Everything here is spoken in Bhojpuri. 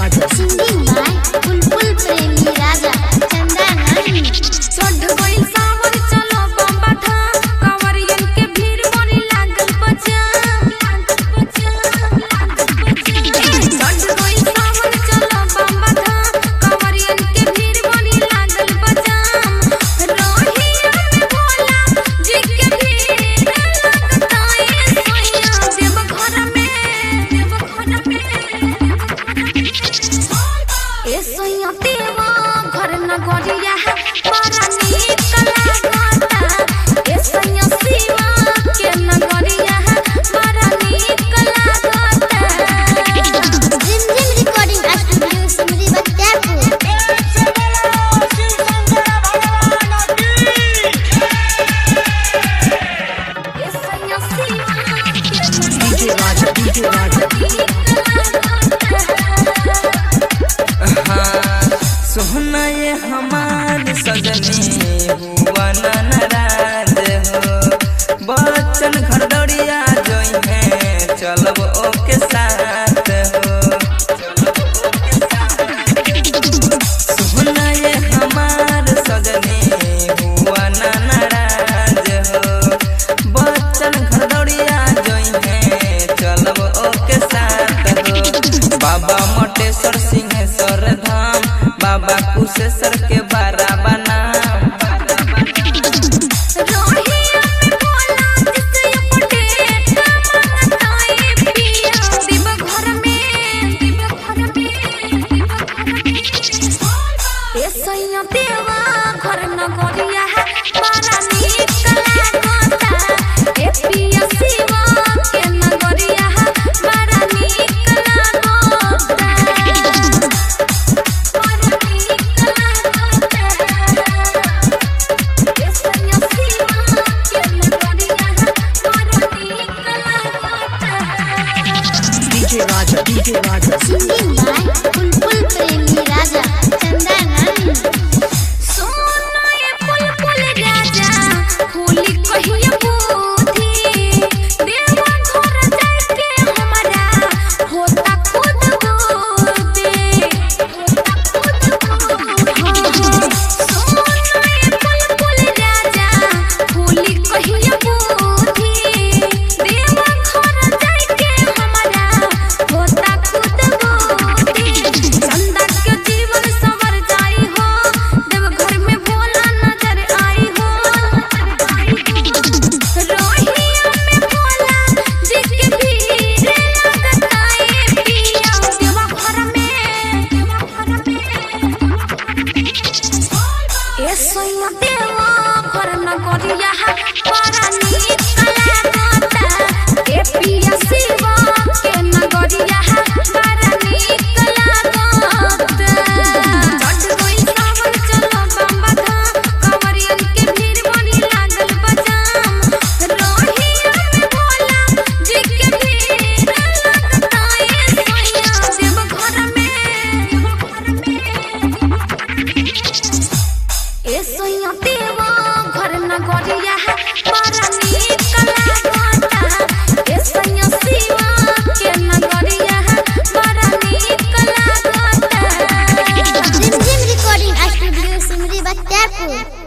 Raja. Singing by Bulbul Premi Raja Chandanani चढ़ गइल सावन चलो बम्बा धाम कंवरियन के भीड़ मोरी लागल बजाम लागल बजाम लागल बजाम चढ़ गइल सावन चलो बम्बा धाम कंवरियन के भीड़ मोरी लागल बजाम रोहिया में भोला जी के भीड़ लगता है सोया देव घर में देव घर में ए सोया देवा घर न गोरिया है बड़ा नीक लागता ए सोया शिवा के न गोरिया है बड़ा नीक लागता Zim Zim Recording Studio Simri Bachapur ए सोया शिवा के न DJ Raja, DJ Raja. सोहना ये हमार सजनी हुआ ना नाराज हो बच्चन घर दौड़िया जोई है चलब ओके साथ हो सोहना ये हमार सजनी हुआ ना नाराज हो बच्चन घर दौड़िया जोई है चलब ओके साथ हो बाबा मटेश्वर सिंहेश्वर धाम बाबा कुशेश्वर के बारा बना रोहिया में भोला जिसे अपडेट मांगता है पिया दिव घर में दिव घर में दिव घर में ए सैया देवा घर न गोरिया है बड़ा नीक लागता ए पिया शिवा के न गोरिया है बड़ा नीक लागता बड़ा नीक लागता DJ Raja, DJ Raja. Singing by Bulbul Premi Raja Chandanani चंदा के जीवन सवर जाई हो देव घर में भोला नजर आई हो रोहिया में भोला जी के भीड़ लगता है पिया देव घर में देव घर में ए सोया देवा घर न गोरिया है बड़ा नीक लागता ए पिया शिवा के न गोरिया है बड़ा नीक लागता चढ़ गई सावन चलो बम्बा धाम कंवरियन के भीड़ बड़ी लागल बजाम रोहिया में भोला जी के भीड़ लगता है सोया देव घर में देव घर में ए सोया देवा घर न गोरिया है बड़ा नीक लागता ए सोया शिवा के न गोरिया है बड़ा नीक लागता Zim Zim Recording Studio Simri Bachapur